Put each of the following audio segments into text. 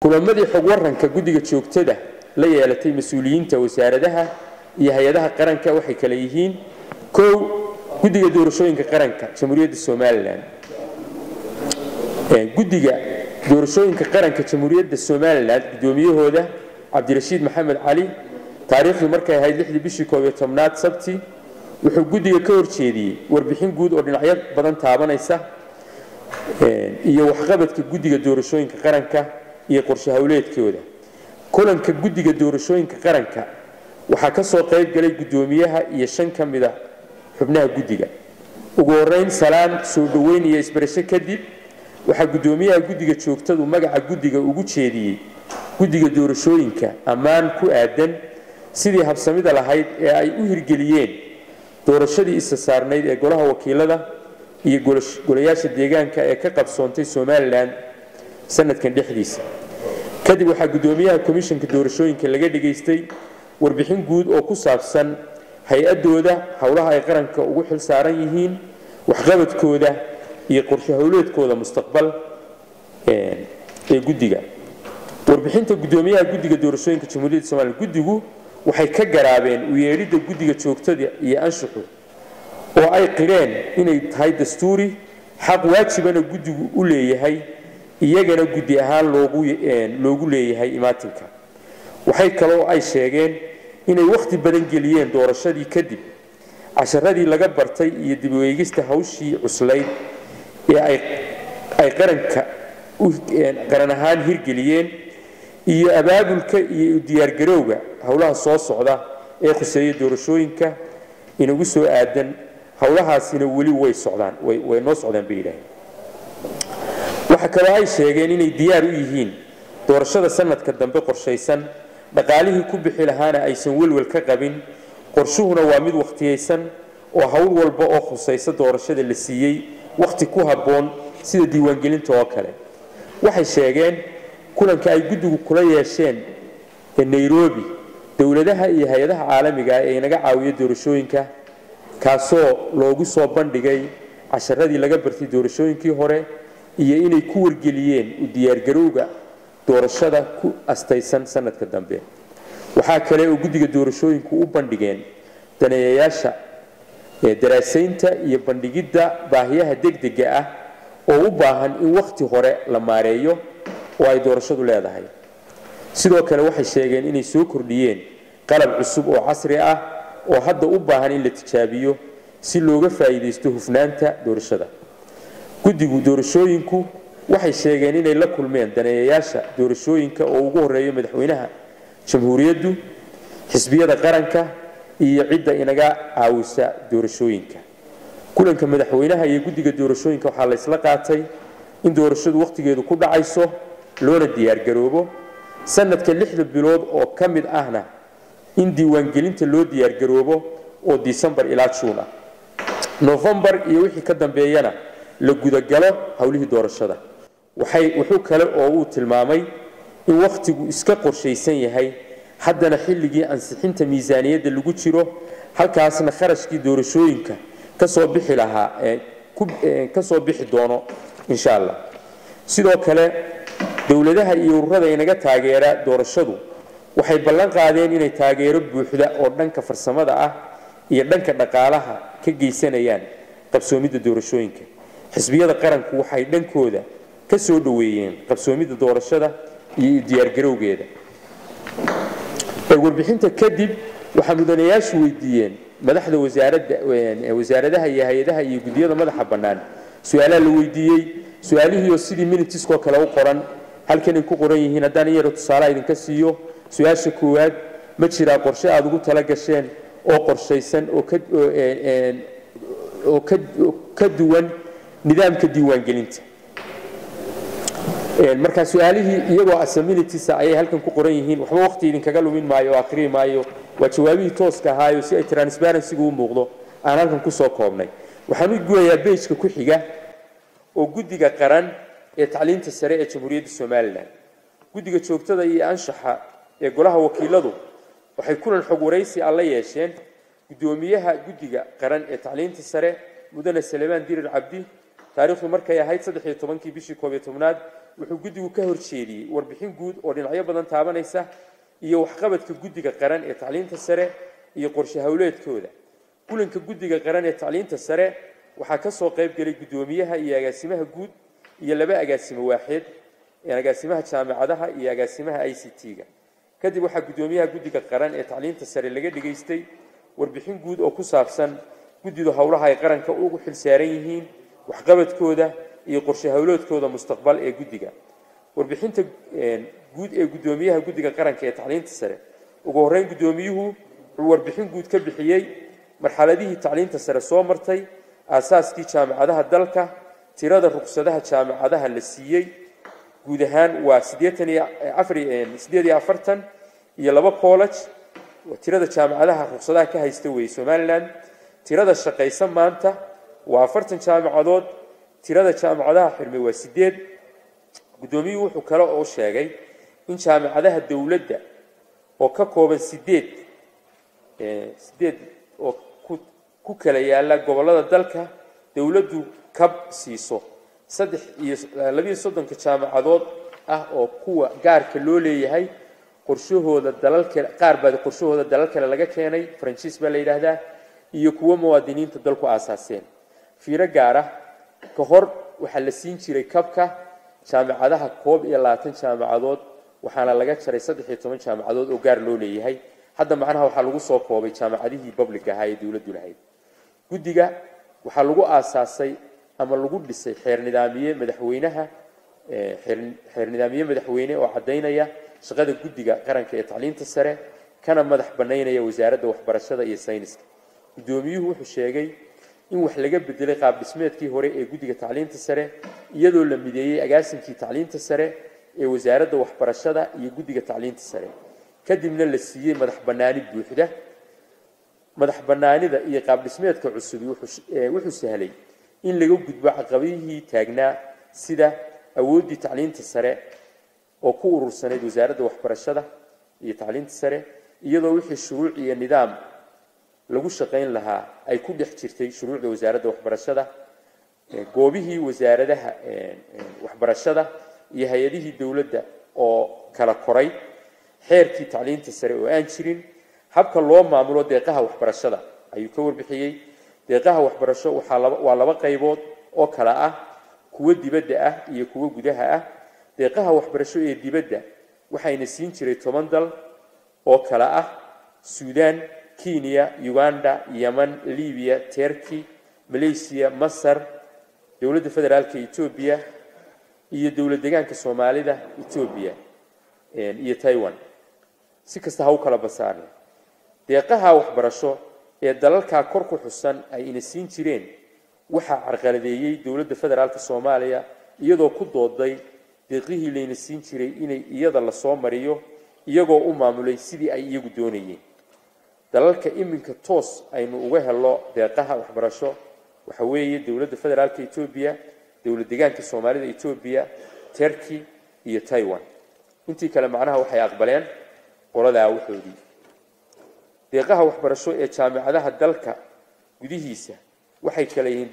kulamadii xog waranka guddiga joogtada la yeelatay mas-uuliyiinta wasaaradaha iyo hay-adaha qaranka waxay kale yihiin kow guddiga doorashooyinka qaranka jamhuuriyadda somalilan guddiga doorashooyinka qaranka jamhuuriyadda somalilan guddoomiyahooda cabdirashiid maxamed cali taariikhdu markay ahayd lixdii bishii koob iyo tobnaad sabti wuxuu guddiga ka horjeediyey warbixin guud oo dhinacyo badan taabanaysa iyo waxqabadka guddiga doorashooyinka qaranka iyo qorshe howleedkooda kulanka guddiga doorashooyinka qaranka waxaa ka soo qayb galay guddoomiyaha iyo shan ka mida xubnaha guddiga ugu horeyn salaan soo dhoweyn iyo isbarasho kadib waxaa guddoomiyaha guddiga joogtadu magaca guddiga ugu jeediyey guddiga doorashooyinka ammaan ku aadan sidii habsamida lahayd ee ay u hirgeliyeen doorashadii isa saarnayd ee golaha wakiilada iyo golayaasha deegaanka ee ka qabsoontay somalilan sanadkan dhexdiisa kadib waxaa guddoomiyaha komishanka doorashooyinka laga dhigaystay warbixin guud oo ku saabsan hay-adooda howlaha ay qaranka ugu xil saaran yihiin waxqabadkooda iyo qorshe howleedkooda mustaqbal ee guddiga warbixinta guddoomiyaha guddiga doorashooyinka jamhuuriyadda somalilan guddigu waxay ka garaabeen u yeedhidda guddiga joogtada iyo anshuxu oo ay qireen inay tahay dastuuri xaq waajibana guddigu u leeyahay iyagana guddi ahaan loogu leeyahay imaatinka waxay kaloo ay sheegeen inay wakhti badan geliyeen doorashadii kadib casharadii laga bartay iyo dibweegista hawshii cuslayd ee ay qaranka qaran ahaan hirgeliyeen iyo abaabulka iyo diyaargarowga howlaha soo socda ee khuseeya doorashooyinka inagu soo aadan howlahaasina weli way socdaan way noo socdaan bay yidhaaheen waxa kaloo ay sheegeen inay diyaar u yihiin doorashada sanadka dambe qorshaysan dhaqaalihii ku bixi lahaana aysan welwel ka qabin qorshuhuna waa mid wakhtiyaysan oo howl walba oo khusaysa doorashada la siiyey wakhti ku habboon sida diiwaangelinta oo kale waxay sheegeen kulanka ay guddigu kula yeesheen nairobi dowladaha iyo hay-adaha caalamiga ee inaga caawiya doorashooyinka kaasoo loogu soo bandhigay casharadii laga bartay doorashooyinkii hore iyo inay ku wargeliyeen u diyaargarowga doorashada ku astaysan sanadka dambe waxaa kale oo guddiga doorashooyinku u bandhigeen daneeyayaasha daraasaynta iyo bandhigidda baahiyaha degdega ah oo u baahan in wakhti hore la maareeyo oo ay doorashadu leedahay sidoo kale waxay sheegeen inay soo kordhiyeen qalab cusub oo casri ah oo hadda u baahan in la tijaabiyo si looga faa'iidaysto hufnaanta doorashada guddigu doorashooyinku waxay sheegeen inay la kulmeen daneeyayaasha doorashooyinka oo ugu horeeyo madaxweynaha jamhuuriyaddu xisbiyada qaranka iyo cidda inaga caawisa doorashooyinka kulanka madaxweynaha iyo guddiga doorashooyinka waxaa laysla qaatay in doorashadu wakhtigeedu ku dhacayso loona diyaargaroobo sanadka lixda bilood oo ka mid ahna in diiwaangelinta loo diyaargaroobo oo disembar ilaa juun ah nofembar iyo wixii ka dambeeyana la gudagalo howlihii doorashada wuxuu kale oo uu tilmaamay in wakhtigu iska qorshaysan yahay haddana xilligii ansixinta miisaaniyadda lagu jiro halkaasna kharashkii doorashooyinka kasoo bixi lahaa kasoo bixi doono insha allah sidoo kale dowladaha iyo ururada inaga taageera doorashadu waxay ballan qaadeen inay taageero buuxda oo dhanka farsamada ah iyo dhanka dhaqaalaha ka geysanayaan qabsoomidda doorashooyinka xisbiyada qaranku waxay dhankooda ka soo dhoweeyeen qabsoomidda doorashada iyo diyaargarowgeeda warbixinta kadib waxaa mudanayaashu weydiiyeen madaxda wasaaradaha iyo hay-adaha iyo guddiyada madaxa bannaan su-aalaha la weydiiyey su-aalihiioo sidii minitiskoo kale u qoran halkanay ku qoran yihiin haddaan iyaro tusaalaha idinka siiyo su-aasha koowaad ma jiraa qorshe aada ugu tala gasheen oo qorshaysan oo ka duwan nidaamka diiwaangelinta markaa su-aalihii iyagoo asaminitisa ayay halkan ku qoran yihiin waxba waqti idinkaga lumin maayo oo akhriyi maayo waa jawaabihii tooska ahaayo si ay transparencygu u muuqdo aan halkan kusoo koobnay waxaan u guyayaa bejka ku xiga oo guddiga qaran ee tacliinta sare ee jamhuuriyadda somalilan guddiga joogtada iyo anshaxa ee golaha wakiiladu waxay kulan xog waraysi alla yeesheen guddoomiyaha guddiga qaran ee tacliinta sare mudane salemaan dirir cabdi taariikhdu markay ahayd saddex iyo tobankii bishii koob iyo tobnaad wuxuu guddigu ka horjeediyey warbixin guud oo dhinacyo badan taabanaysa iyo waxqabadka guddiga qaran ee tacliinta sare iyo qorshe howleedkooda kulanka guddiga qaran ee tacliinta sare waxaa ka soo qayb gelay guddoomiyaha iyo agaasimaha guud iyo laba agaasimo waaxeed agaasimaha jaamacadaha iyo agaasimaha i c t-ga kadib waxaa guddoomiyaha guddiga qaran ee tacliinta sare laga dhigaystay warbixin guud oo ku saabsan guddidu howlaha ay qaranka ugu xilsaaran yihiin waxqabadkooda iyo qorshe howloodkooda mustaqbal ee guddiga warbixinta guud ee guddoomiyaha guddiga qaranka ee tacliinta sare ugu horreyn guddoomiyuhu wuxuu warbixin guud ka bixiyey marxaladihii tacliinta sare soo martay aasaaskii jaamacadaha dalka tirada ruqsadaha jaamacadaha la siiyey guud ahaan waa siddeetan iyo afar siddeed iyo afartan iyo laba college tirada jaamacadaha ruqsadaha ka haysta weeye somaliland tirada shaqaysa maanta waa afartan jaamacadood tirada jaamacadaha xirmay waa sideed guddoomiyuhu wuxuu kale oo sheegay in jaamacadaha dowladda oo ka kooban sideed sideed oo ku kala yaala gobollada dalka dowladdu kab siiso saddex iyo labiiyo soddonka jaamacadood ah oo kuwa gaarka loo leeyahay qorshahooda dalal kale qaar baa qorshahooda dalal kale laga keenay faransiis baa la yidhaahdaa iyo kuwo muwaadiniinta dalku aasaaseen fiiro gaar ah ka hor waxaa la siin jiray kabka jaamacadaha koob iyo labaatan jaamacadood waxaana laga jaray saddex iyo toban jaamacadood oo gaar loo leeyahay hadda macnaha waxaa lagu soo koobay jaamacadihii public ahaa ee dowladdu lahayd guddiga waxaa lagu aasaasay ama lagu dhisay xeer nidaamiye madaxweynaha xeer nidaamiye madaxweyne oo caddaynaya shaqada guddiga qaranka ee tacliinta sare kana madax bannaynaya wasaaradda waxbarashada iyo sayniska guddoomiyuhu wuxuu sheegay in wax laga bedelay qaab dhismeedkii hore ee guddiga tacliinta sare iyadoo la mideeyey agaasinkii tacliinta sare ee wasaaradda waxbarashada iyo guddiga tacliinta sare kadibna la siiyey madax bannaani buuxda madax bannaanida iyo qaab dhismeedka cusubi wuxuu sahlay in laga gudbo caqabadihii taagnaa sida awooddii tacliinta sare oo ku urursanayd wasaaradda waxbarashada iyo tacliinta sare iyadoo wixii shuruuc iyo nidaam lagu shaqayn lahaa ay ku dhex jirtay shuruucda wasaaradda waxbarashada goobihii wasaaradaha waxbarashada iyo hay-adihii dowladda oo kala koray xeerkii tacliinta sare oo aan jirin habka loo maamulo deeqaha waxbarashada ayuu ka warbixiyey deeqaha waxbarasho waa laba qaybood oo kala ah kuwo dibadda ah iyo kuwo gudaha ah deeqaha waxbarasho ee dibadda waxayna siin jiray toban dal oo kala ah suudaan kenya uganda yeman libiya terki malaysiya masar dowladda federaalka etoobiya iyo dowlad deegaanka soomaalida etoobiya iyo taiwan si kasta ha u kala basaarne deeqaha waxbarasho ee dalalkaa kor ku xusan ay ina siin jireen waxaa carqaladeeyey dowladda federaalka soomaaliya iyadoo ku dooday deeqihii layna siin jiray inay iyada lasoo mariyo iyagoo u maamulay sidii ay iyagu doonayeen dalalka iminka toos aynu uga helo deeqaha waxbarasho waxa weeye dowladda federaalka etoobiya dowlad deegaanka soomaalida etoobiya terki iyo taiwan intii kale macnaha waxay aqbaleen qoladaa waxoodii deeqaha waxbarasho ee jaamicadaha dalka gudihiisa waxay kale yihiin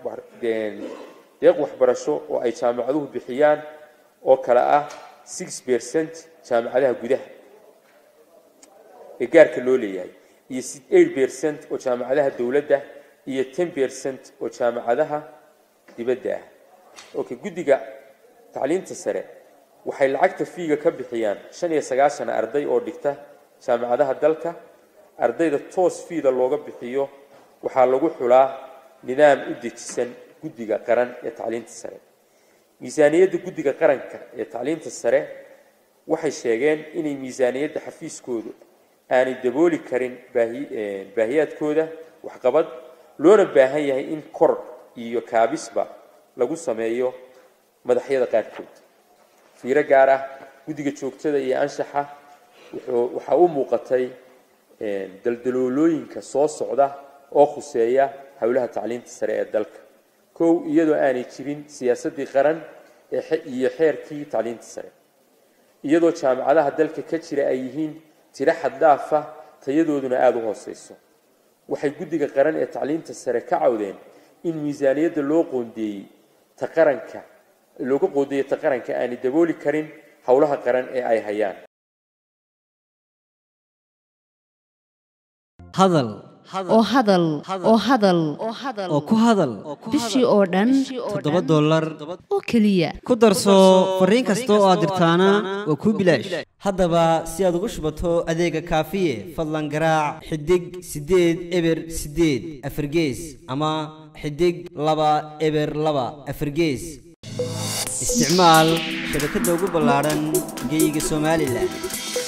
deeq waxbarasho oo ay jaamicaduhu bixiyaan oo kale ah six percent jaamicadaha gudaha ee gaarka loo leeyahay iyo eight percent oo jaamicadaha dowladda iyo ten percent oo jaamicadaha dibadda ah okay guddiga tacliinta sare waxay lacagta fiiga ka bixiyaan shan iyo sagaashan arday oo dhigta jaamicadaha dalka ardayda toos fiida looga bixiyo waxaa lagu xulaa nidaam u dejisan guddiga qaran ee tacliinta sare miisaaniyadda guddiga qaranka ee tacliinta sare waxay sheegeen inay miisaaniyadda xafiiskoodu aanay dabooli karin baahiyaadkooda waxqabad loona baahan yahay in kor iyo kaabisba lagu sameeyo madaxyada qaarkood fiiro gaar ah guddiga joogtada iyo anshaxa waxaa u muuqatay daldaloolooyinka soo socda oo khuseeya howlaha tacliinta sare ee dalka kow iyadoo aanay jirin siyaasaddii qaran iyo xeerkii tacliinta sare iyadoo jaamicadaha dalka ka jira ay yihiin tiro xaddaafa tayadooduna aada u hooseyso waxay guddiga qaran ee tacliinta sare ka cawdeen in miisaaniyadda loo qoondeeyey ta qaranka looga qoodiyata qaranka aanay dabooli karin howlaha qaran ee ay hayaan hadal oo hadal oo hadal oo ku hadal bishii oo dhan toddoba dollar oo keliya ku darso fariin kasta oo aad dirtaana waa kuu bilaash haddaba si aad ugu shubato adeega kaafiye fadlan garaac xidig siddeed eber siddeed afargees ama xidig laba eber laba afargees isticmaal shabakadda ugu ballaadhan geyga somalilan